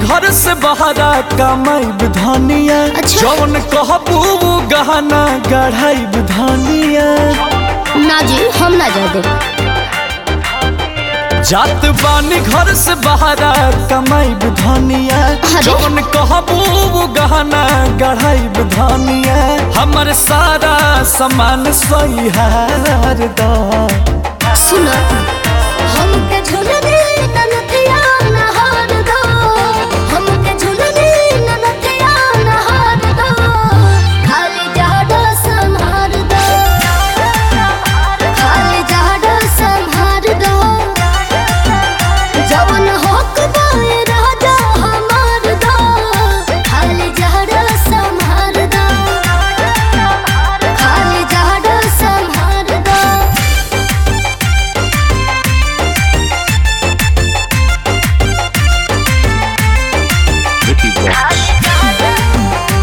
घर से बहरा कमाईब धनिया अच्छा। जौन कहबू वो गहना गढ़ाईब धनिया ना जी हम ना जा दे जात बानी घर से बहरा कमाईब धनिया अरे। जौन कहबू वो गहना गढ़ाईब धनिया हमर सारा सामान सही हार दा सुन हमके झुलने ननथिया नहार दो हमके झुलने ननथिया नहार दो खाली जाडो संहार दो खाली जाडो संहार दो जवन होक दाए राजा हमार दो खाली जाडो संहार दो खाली जाडो संहार दो Vicky Vox.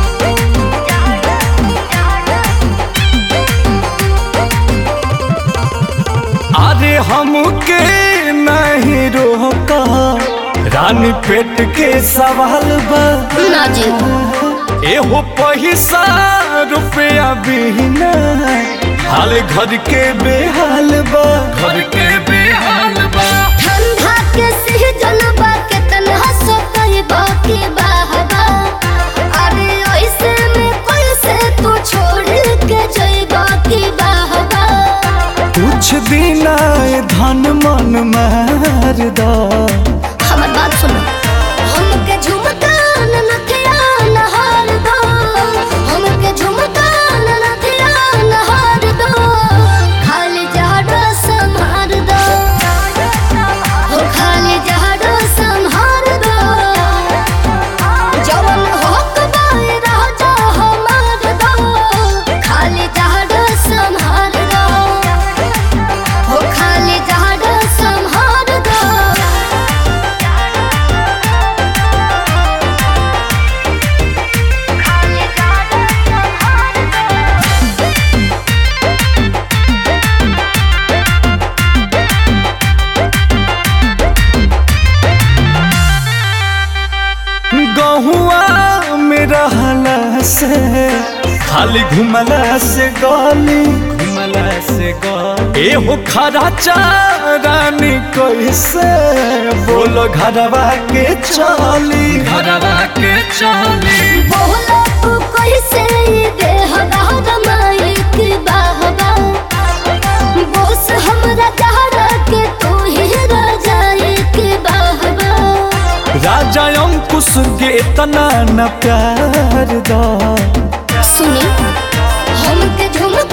अरे हमके नहीं रोका रानी पेट के सवाल बा ना जी एहो पैसा रुपया बिना हाल घर के बेहाल बा घर के बेहाल बा ठंडा के सीजन बा के तन्हा सो कही बाकी बाहबा अरे ऐसे में कैसे तू छोड़ के जई बाकी बाहबा कुछ दिन आए धन मन मार दा हमर बात सुनो हमके झुमका ननथिया नहार दो हमके झुमका ननथिया नहार दो खाली जाडो संहार दो हो खाली जाडो संहार दो जवन होक बाए राजा हमार दो खाली जाडो संहार दो हो खाली जाडो संहार दो गहुआ में रहला से खाली घुमला से गली घुमला से गली एहो खरा चारानी कैसे बोलो घरवा के चली घरवा के चली बोला तू कैसे ये देह दाग माइक बाहबा बोस हमरा चाहरा के तू ही राजा एक बाहबा राजा अंकुश के इतना न प्यार दा सुनी हमके झुम